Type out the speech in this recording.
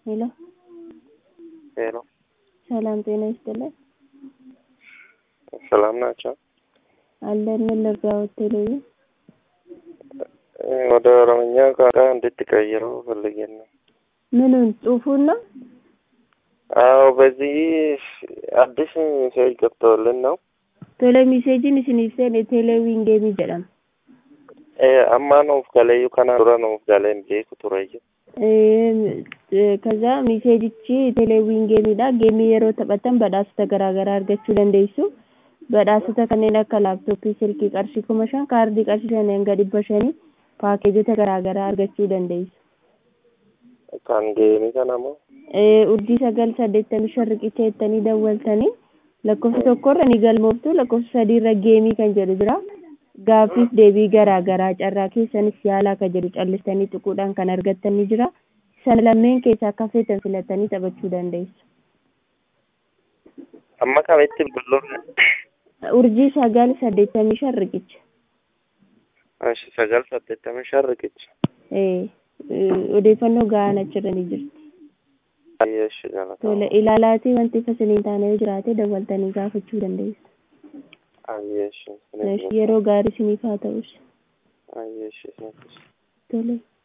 ሄሎ ሄሎ ሰላም ጤና ይስጥልን። ሰላም ናቸው? አለን ምን ልርዳዎት? ቴሌቪ ወደ ኦሮምኛ ቋንቋ እንድትቀይረው ፈልጌን ነው። ምኑን ጽሁፉን ነው? አዎ በዚህ አዲስ ሜሴጅ ገብተውልን ነው። ቶሎ ሚሴጅን isiniif seene teeleewiin geemii jedhama. Amma nuuf galeeyyuu kana dura nuuf galee hin beeku tureyyuu. ከዛ ሚሴጅchi teeleewiin geemiidha. Geemii yeroo taphatan badhaasota garaagaraa argachuu dandeessu. Badhaasota kanneen akka laaptooppii, silkii qarshii kuma shan, kaardii qarshii shan hanga dhibba shanii paakeejota garaagaraa argachuu dandeessu. Kan geemii kana moo? Urjii sagal saddeettamii shan riqicha jettanii dawwaltanii lakkoofsa tokkorra ni galmooftu lakkoofsa sadiirra geemii kan jedhu jira. Gaaffiif deebii garaagaraa carraa keessanis yaalaa kan jedhu callistanii tuquudhaan kan argattan ni jira. Sana lameen keessaa akka feetan filatanii taphachuu dandeessu. Amma kamitti bilbiluun? Urjii sagal saddeettamii shan riqicha. Ashi sagal saddeettamii shan riqicha. Odeeffannoo gahaan achirra ni jirti. Ayyeeshi galata. Tole ilaalaatii wanti fasiliin taane yoo jiraate dawwaltanii gaafachuu dandeessu. Ayyeeshi. Yeroo gaarii isiniif haa ta'us. Ayyeeshi. Tole.